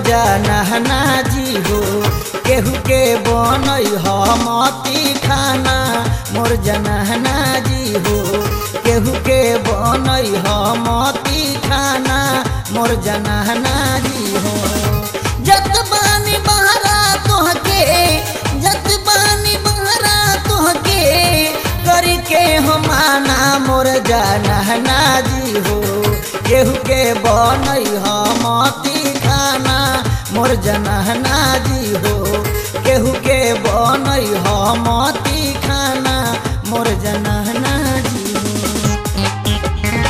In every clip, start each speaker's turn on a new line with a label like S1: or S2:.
S1: जानहना जी हो केहू के बनई हमती खाना मोर जनहना जी हो केहू के बनई हमती खाना मोर जनहना जी हो जत बानी बहरा तोहके जत बानी बहरा तोहके करी के हमाना मोर जानहना जी हो केहू के बनई हमती खाना मोर जनहना जी हो केहू के बनई हमती खाना मोर जनहना जी हो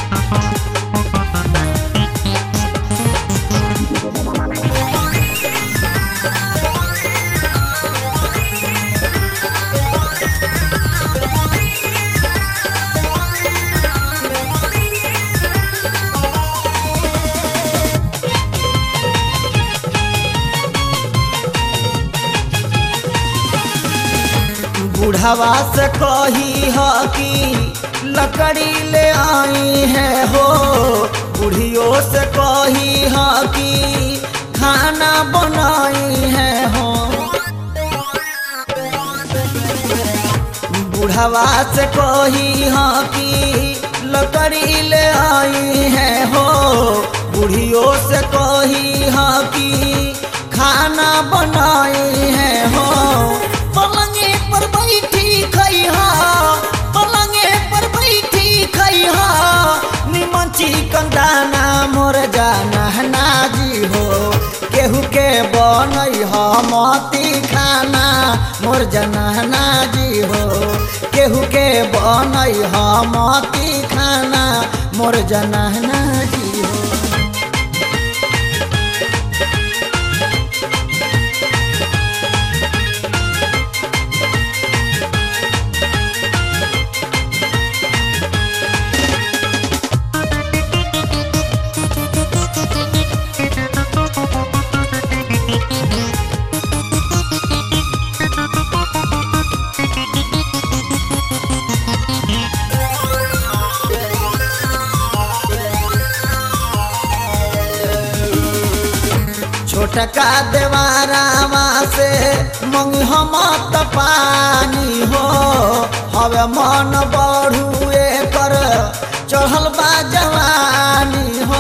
S1: बुढ़ावा से कही ह कि लकड़ी ले आई है हो बुढ़ियों से कही ह कि खाना बनाई है हो बुढ़ावा से कही ह कि लकड़ी ले आई है हो बुढ़ियों से कही ह कि खाना बनाई है हो पलंगे पर बैठी खैहा पलंगे पर बैठी खैहा निमन चिकन दाना मोर जाना नाजी हो केहू के बनई हमती खाना मोर जनहना जी हो केहू के बनई हमती खाना मोर जनहना जी हो छोटका देवारावा से मंगी हम त पानी हो हवे मन बढ़ुए कर चढ़ल बा जवानी हो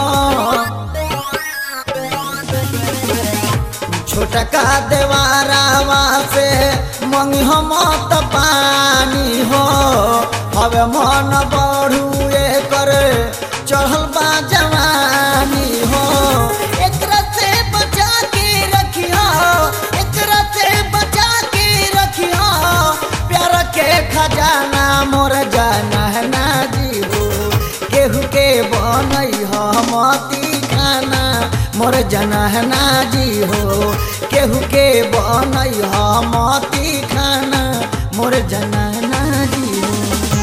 S1: छोटका देवारावा से मंगी हम त पानी हो हवे मन बढ़ुए कर चढ़ल बा जवानी हो एकरा से बचा के रखिया एकरा से बचा के रखिया प्यार के खजाना मोर जाना है ना जी हो केहू के बनई हमती खाना मोर जाना है ना जी हो केहू के बनई हमती खाना मोर जाना है ना जी हो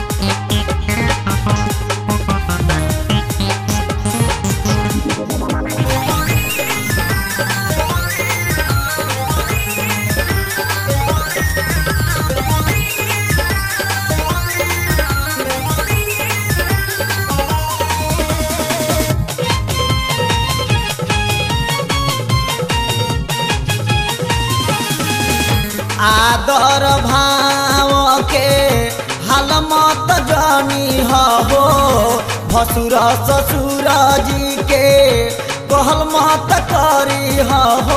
S1: आदर भाव के हाल मत जानी हो भसुर ससुर जी के कहल मत करी हो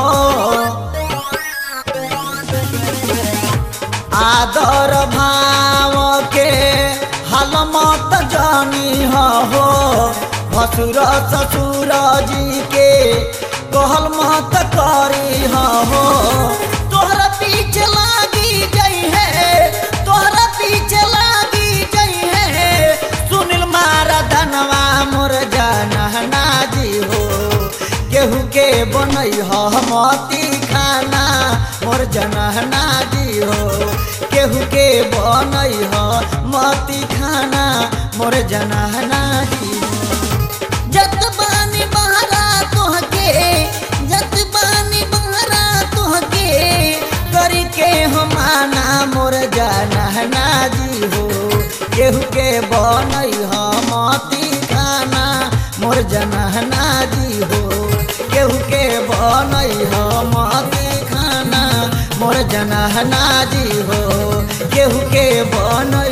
S1: आदर भाव के हाल मत जानी हो भसुर ससुर जी के कहल मत करी हो तोहरा पीछे लागी गई है तोहरा पीछे लागी गई है सुनील मारा धनवा मोर जानहना जी हो केहू के बनई हमती खाना मोर जनहना जी हो केहू के बनई मती खाना मोर जनहना जी हो जत बानी बहरा तोहके जत बानी बहरा तोहके करी के हमाना मोर जानहना जी हो केहू के बनई हमती खाना मोर जनहना जी हो केहू के बन बनई मती खाना मोर जनहना जी हो केहू के बनई